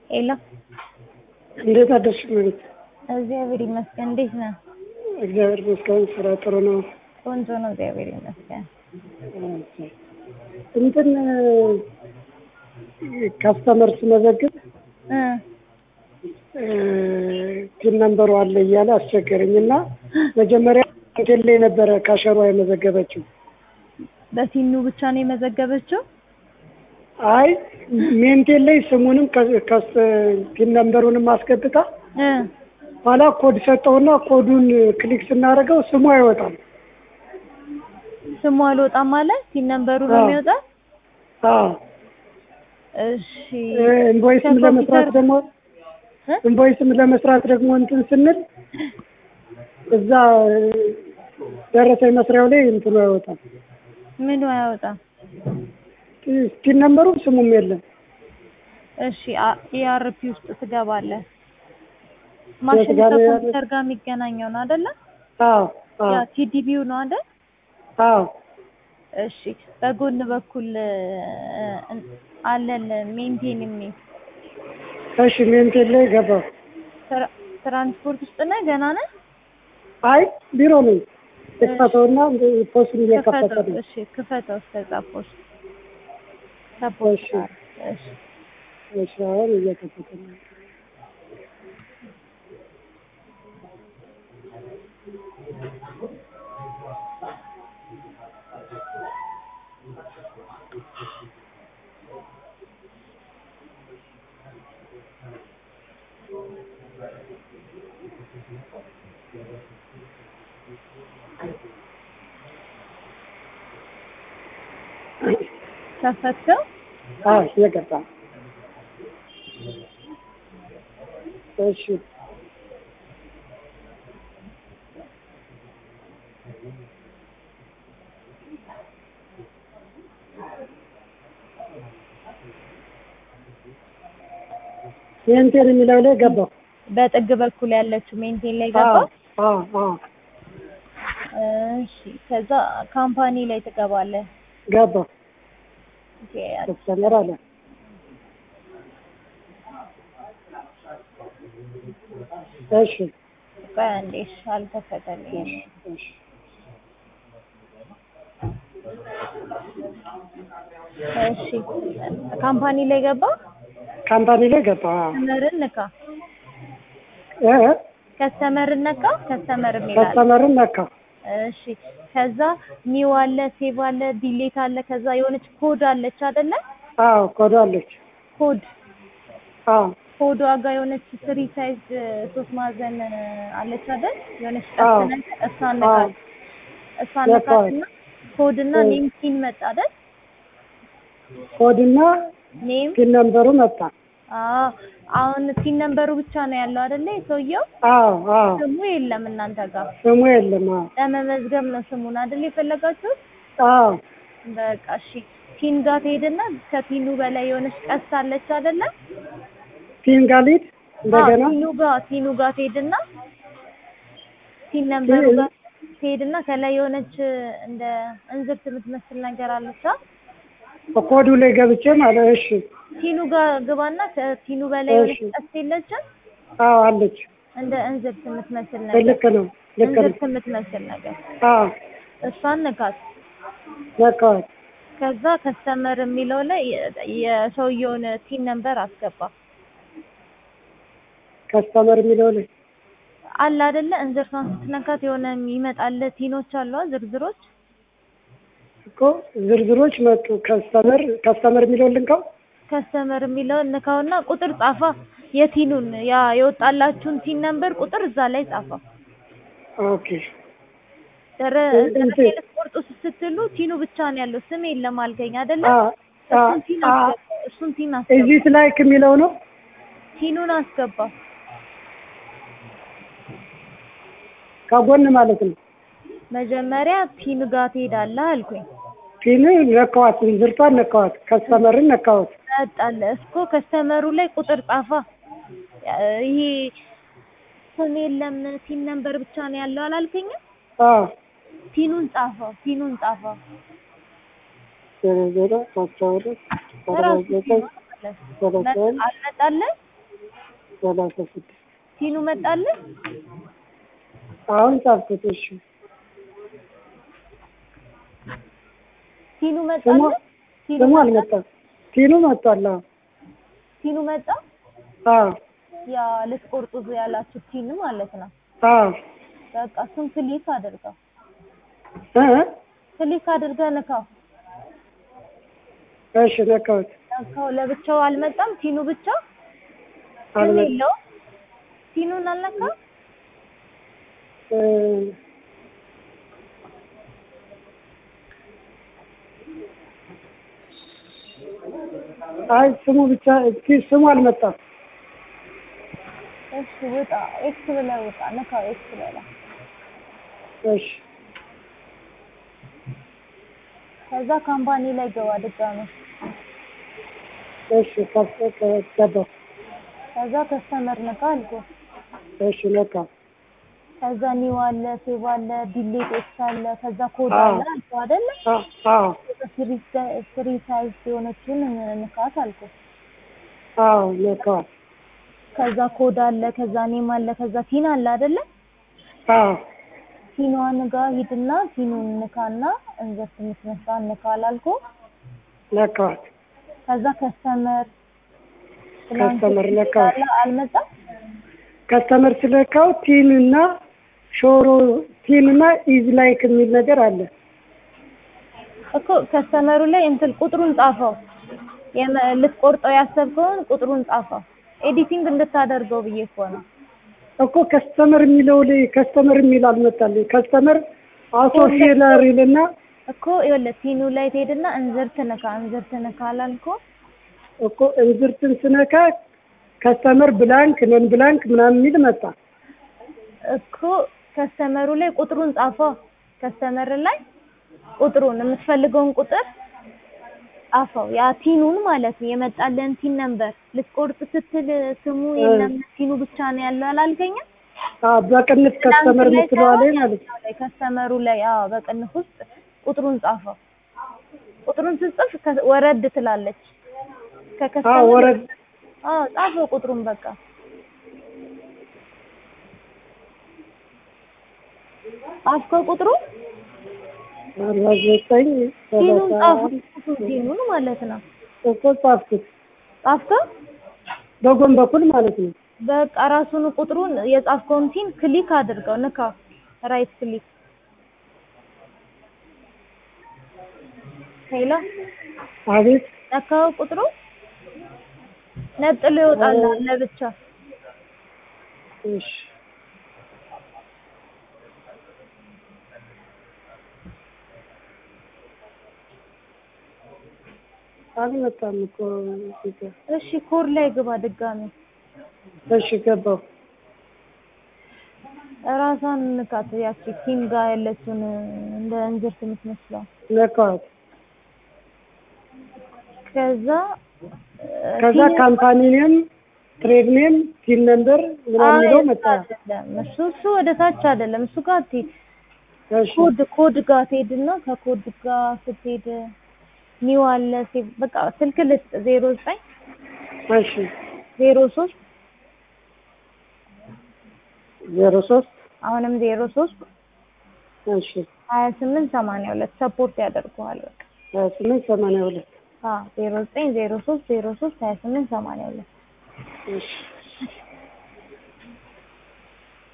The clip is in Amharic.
ሄሎ እንዴት አደርሽ መቤት? እግዚአብሔር ይመስገን። እንዴት ነህ? እግዚአብሔር ይመስገን ስራ ጥሩ ነው። ቆንጆ ነው። እግዚአብሔር ይመስገን። እንትን ካስተመር ስመዘግብ እ ቲን ነንበሩ አለ እያለ አስቸገረኝ እና መጀመሪያ ሆቴል ላይ ነበረ ካሸሯ የመዘገበችው። በሲኑ ብቻ ነው የመዘገበችው? አይ ሜንቴን ላይ ስሙንም ቲን ነንበሩንም አስገብታ እ ኋላ ኮድ ሰጠውና ኮዱን ክሊክ ስናደርገው ስሙ አይወጣም። ስሙ አልወጣም ማለት ሲን ነንበሩ ነው አዎ። የሚወጣ? አዎ እሺ ኢንቮይስም ከኮምፒውተር- ለመስራት ደግሞ እ? ኢንቮይስም ለመስራት ደግሞ እንትን ስንል እዛ ደረሰኝ መስሪያው ላይ እንትኑ አይወጣም። ምኑ አያወጣም? ስቲል ነምበሩ ስሙም የለም። እሺ ኢአርፒ ውስጥ ትገባለህ። ማሽን ጋር ነው ከኮምፒውተር ጋር የሚገናኘው ነው አይደለ? አዎ አዎ ያ ቲዲቢው ነው አይደል? አዎ እሺ በጎን በኩል እ፣ አለን ሜንቴን የሚል እሺ ሜንቴን ላይ ገባሁ። ትራ- ትራንስፖርት ውስጥ ነህ? ገና ነህ? አይ ቢሮ ነኝ። ክፈተውና ፖስቱን እየከፈተ ክፈተው። ነው። እሺ ክፈተው እስከ ጻፎች ከፖስት እሺ። ጋር። እሺ እሺ አሁን እየከፈተ ነው። ከፈትከው? አዎ እየገባ ነው። እሺ ሜንቴን የሚለው ላይ ገባሁ። በጥግ በኩል ያለችው ሜንቴን ላይ አዎ ገባ። አዎ አዎ እሺ ከዛ ካምፓኒ ላይ ትገባለህ። ገባሁ። ኦኬ፣ ከስተመር አለ እሺ ቆይ አንዴ፣ እሺ አልከፈተልኝም። እሺ እሺ ካምፓኒ ላይ ገባ። ካምፓኒ ላይ ገባሁ። አዎ ከስተመርን ነካ። እ እ ከስተመርን ነካ። ከስተመር የሚላል ከስተመርን ነካ። እሺ ከዛ ኒው አለ፣ ሴቭ አለ፣ ዲሌት አለ። ከዛ የሆነች ኮድ አለች አይደለ? አዎ ኮዶ አለች። ኮድ አዎ ኮዷ ጋር የሆነች ስሪ ሳይዝ ሶስት ማዕዘን አለች አይደል? የሆነች አዎ። ቀስ ነገር እሷን ነካት። እሷን ነካት። ነካትና ኮድ እና እ። ኔም ፒን መጣ አይደል? ኮድና ኔም ፒን ነምበሩ መጣ። አዎ። አሁን ፒን ነምበሩ ብቻ ነው ያለው አይደለ? የሰውየው አዎ አዎ ስሙ የለም እናንተ ጋር። ስሙ የለም። አዎ ለመመዝገብ ነው ስሙን አይደል የፈለጋችሁት? አዎ በቃ እሺ። ፒን ጋር ትሄድና ከፒኑ በላይ የሆነች ቀስት አለች አይደለ? ፒን ጋሊድ እንደገና አዎ፣ ፒኑ ጋር ፒኑ ጋር ትሄድና ፒን ነምበሩ ፒን- ጋር ትሄድና ከላይ የሆነች እንደ እንዝርት የምትመስል ነገር አለች። አ? ኮዱ ላይ ገብቼ ማለት እሺ። ፒኑ ጋር ግባና ከፒኑ በላይ የሆነች እሺ። ቀስት የለችም? አዎ አለች። እንደ እንዝርት የምትመስል ነገር ልክ ነው ልክ ነው። እንዝርት የምትመስል ነገር አዎ እሷን ንካት። ነካዋት። ከዛ ከስተመር የሚለው ላይ የ- የሰውየውን ፒን ነምበር አስገባ። ከስተመር የሚለው ላይ አለ አይደለ? እንዝርቷን ስትነካት የሆነ ይመጣል ቲኖች አሉ አ፣ ዝርዝሮች እኮ ዝርዝሮች መጡ። ከስተመር ከስተመር የሚለው ልንካው። ከስተመር የሚለውን ንካውና ቁጥር ጻፋ። የቲኑን ያ የወጣላችሁን ቲን ነምበር ቁጥር እዛ ላይ ጻፋ። ኦኬ ደረ እ- ደረሴ እንትን- ልትቆርጡ ስትሉ ቲኑ ብቻ ነው ያለው ስም የለም አልከኝ አይደለ? አዎ አዎ እሱን ቲን አዎ አስገባ። እሱን ቲን አስገባ። እዚህ ላይክ የሚለው ነው። ቲኑን አስገባ። ከጎን ማለት ነው። መጀመሪያ ቲኑ ጋር ትሄዳለህ አልኩኝ። ፒን ነካዋት። ዝርቷን ነካዋት። ከስተመርን ነካዋት። መጣለ እስኮ ከስተመሩ ላይ ቁጥር ጻፋ። ይሄ ስም የለም ቲን ነምበር ብቻ ነው ያለው አላልከኝም? አዎ ቲኑን ጻፈው። ቲኑን ጻፈው። ዜሮ ዜሮ አስራ ሁለት አርባ ራሱ ዘጠኝ ቲኑ ማለት ሰላሳ አንድ አልመጣልህ ሰላሳ ስድስት ቲኑ መጣልህ? አሁን ጻፍኩት። እሺ ቲኑ ስሙ መጣልህ? ቲኑ ስሙ መጣ? አልመጣም። ቲኑ መጥቷል። አዎ ቲኑ መጣ? አዎ ያ ልትቆርጡ ያላችሁ ቲን ማለት ነው። አዎ በቃ እሱን ክሊክ አድርገው እ ክሊክ አድርገህ ንካው። እሺ ነካሁት። ነካው። ለብቻው አልመጣም። ቲኑ ብቻ ስም አልመጣም። የለውም። ቲኑን አልነካ እ አይ ስሙ ብቻ እስኪ ስሙ አልመጣም። እሺ ውጣ። ኤክስ ብለህ ውጣ። ንካው። ኤክስ ብለህ እሺ ከዛ ካምፓኒ ላይ ገባ ድጋሜ። እሺ ከፍ ገባሁ። ከዛ ከስተመር ንካ አልኩህ። እሺ ነካ ከዛ ኒው አለ፣ ሴቭ አለ፣ ዲሌት ኤክስ አለ፣ ከዛ ኮድ አዎ። አለ አልኩህ አይደለ? አዎ አዎ ፍሪ ፍሪ ሳይዝ የሆነችውን ንካት አልኩህ። አዎ ነካዋል። ከዛ ኮድ አለ፣ ከዛ ኔም አለ፣ ከዛ ቲን አለ አይደለ? አዎ ቲኗን ጋር ሂድና ቲኑን ንካና እንዘርት የምትመስላ ንካ አላልኩህ? ነካዋል። ከዛ ከስተመር ከስተመር ነካው። አልመጣም። ከስተመር ስለካው ቲን እና ሾሮ ቲን እና ኢዝ ላይክ የሚል ነገር አለ። እኮ ከስተመሩ ላይ እንትን ቁጥሩን ጻፈው። የመ- ልትቆርጠው ያሰብከውን ቁጥሩን ጻፈው። ኤዲቲንግ እንድታደርገው ብዬ እኮ ነው። እኮ ከስተመር የሚለው ላይ ከስተመር የሚል አልመጣልኝ። ከስተመር አውቶ ሴለር ይልና እኮ ይኸውልህ ቲኑ ላይ ትሄድና እንዝርት ንካ፣ እንዝርት ንካ አላልኩም? እኮ እንዝርትን ስነካ ከስተመር ብላንክ ነን ብላንክ ምናምን የሚል መጣ። እኮ ከስተመሩ ላይ ቁጥሩን ጻፈው። ከስተመር ላይ ቁጥሩን የምትፈልገውን ቁጥር ጻፈው። ያ ቲኑን ማለት ነው የመጣልን ቲን ነበር። ልትቆርጥ ስትል ስሙ የለም ቲኑ ብቻ ነው ያለው አላልከኝም? አዎ በቅንፍ ከስተመር ላይ የምትለዋ ላይ ሳይሆን ማለት ነው። ላይ ከስተመሩ ላይ አዎ፣ በቅንፍ ውስጥ ቁጥሩን ጻፈው። ቁጥሩን ስትጽፍ ከ- ወረድ ትላለች። አዎ ከከስተመር ወረድ አዎ ጻፈው ቁጥሩን በቃ ጻፍከው ቁጥሩ አርባ ዘጠኝ ቲኑን ሰላሳ ጻፈው ቲኑን ማለት ነው እኮ ጻፍኩት ጻፍከው በጎን በኩል ማለት ነው። በቃ ራሱን ቁጥሩን የጻፍከውን ቲን ክሊክ አድርገው ንካ ራይት ክሊክ ሄሎ አቤት ነካው ቁጥሩ ነጥሎ ይወጣል ለብቻ እሺ አልመጣም እኮ እዚህ ጋር። እሺ ኮድ ላይ ግባ ድጋሚ እሺ ገባሁ። ራሷን ንካት ያቺ ቲም ጋር ያለችውን እንደ እንዝርት የምትመስለው ነካዋት። ከዛ ከዛ ቲም- ካምፓኒ ኔም ትሬድ ኔም ቲን ነምበር ምናምን አይ የሚለው እሱ መጣ። አይደለም እሱ እሱ ወደ ታች አይደለም እሱ ጋር ትሄድ እሺ ኮድ ኮድ ጋር ትሄድና ከኮድ ጋር ስትሄድ ኒው አለ ሴቭ በቃ ስልክ ልስጥ ዜሮ ዘጠኝ እሺ ዜሮ ሶስት ዜሮ ሶስት አሁንም ዜሮ ሶስት እሺ ሀያ ስምንት ሰማንያ ሁለት ሰፖርት ያደርገዋል በቃ ሀያ ስምንት ሰማንያ ሁለት ዜሮ ዘጠኝ ዜሮ ሶስት ዜሮ ሶስት ሀያ ስምንት ሰማንያ ሁለት እሺ